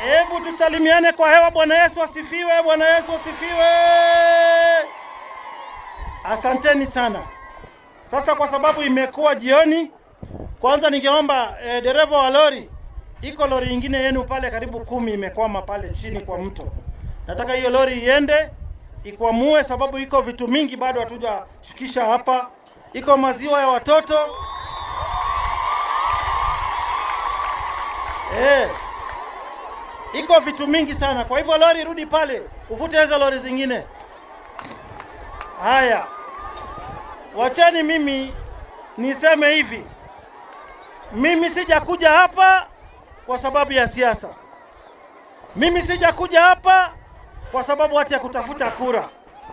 Hebu tusalimiane kwa hewa. Bwana Yesu asifiwe! Bwana Yesu asifiwe! Asanteni sana. Sasa kwa sababu imekuwa jioni, kwanza ningeomba eh, dereva wa lori, iko lori ingine yenu pale karibu kumi imekwama pale chini kwa mto. Nataka hiyo lori iende ikwamue, sababu iko vitu mingi bado hatujashukisha hapa. Iko maziwa ya watoto eh, iko vitu mingi sana. Kwa hivyo lori, rudi pale uvute hizo lori zingine. Haya, wachani mimi niseme hivi, mimi sijakuja hapa kwa sababu ya siasa. Mimi sijakuja hapa kwa sababu hati ya kutafuta kura,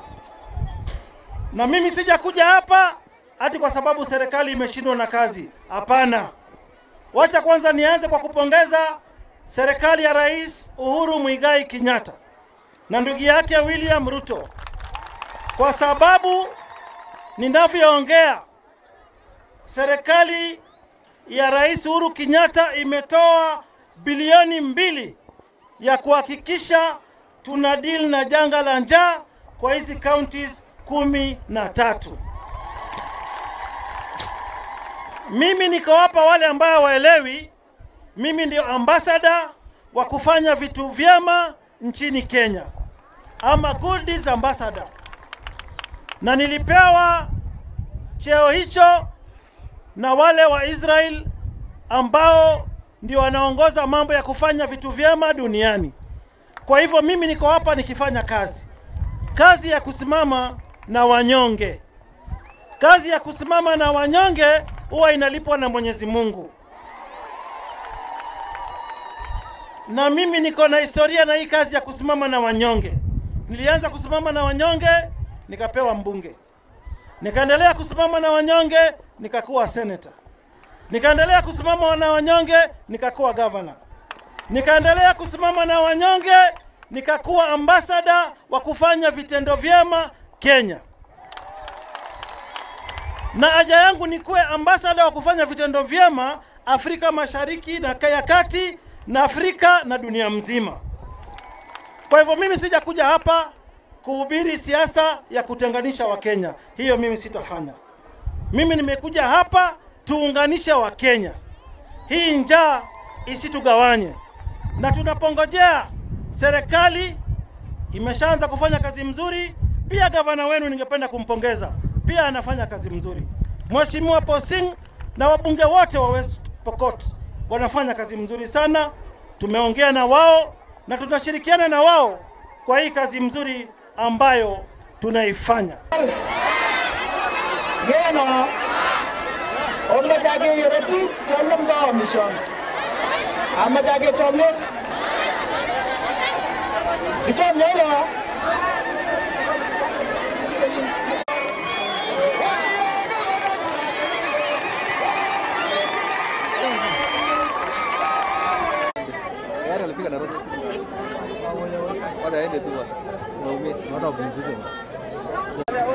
na mimi sijakuja hapa hati kwa sababu serikali imeshindwa na kazi. Hapana, wacha kwanza nianze kwa kupongeza serikali ya Rais Uhuru Muigai Kenyatta na ndugu yake William Ruto kwa sababu ninavyoongea, serikali ya Rais Uhuru Kenyatta imetoa bilioni mbili ya kuhakikisha tuna deal na janga la njaa kwa hizi counties kumi na tatu. Mimi niko hapa, wale ambao waelewi, mimi ndio ambassador wa kufanya vitu vyema nchini Kenya, ama good deeds ambassador, na nilipewa cheo hicho na wale wa Israel ambao ndio wanaongoza mambo ya kufanya vitu vyema duniani. Kwa hivyo mimi niko hapa nikifanya kazi, kazi ya kusimama na wanyonge. Kazi ya kusimama na wanyonge huwa inalipwa na Mwenyezi Mungu, na mimi niko na historia na hii kazi ya kusimama na wanyonge. Nilianza kusimama na wanyonge nikapewa mbunge, nikaendelea kusimama na wanyonge nikakuwa senator, nikaendelea kusimama na wanyonge nikakuwa governor, nikaendelea kusimama na wanyonge nikakuwa ambasada wa kufanya vitendo vyema Kenya, na haja yangu ni kuwe ambasada wa kufanya vitendo vyema Afrika Mashariki na ya Kati na Afrika na dunia mzima. Kwa hivyo mimi sijakuja hapa kuhubiri siasa ya kutenganisha Wakenya, hiyo mimi sitafanya. Mimi nimekuja hapa tuunganishe Wakenya, hii njaa isitugawanye, na tunapongojea serikali imeshaanza kufanya kazi mzuri. Pia gavana wenu ningependa kumpongeza, pia anafanya kazi mzuri. Mheshimiwa Posing na wabunge wote wa West Pokot wanafanya kazi mzuri sana. Tumeongea na wao na tunashirikiana na wao kwa hii kazi mzuri ambayo tunaifanya. Yeno, omadage yeretu kolum da mission. Amadage tomot. Itom yelo. Gari alifika Nairobi. Wacha aende tu. Naumia. Watu wapumzike.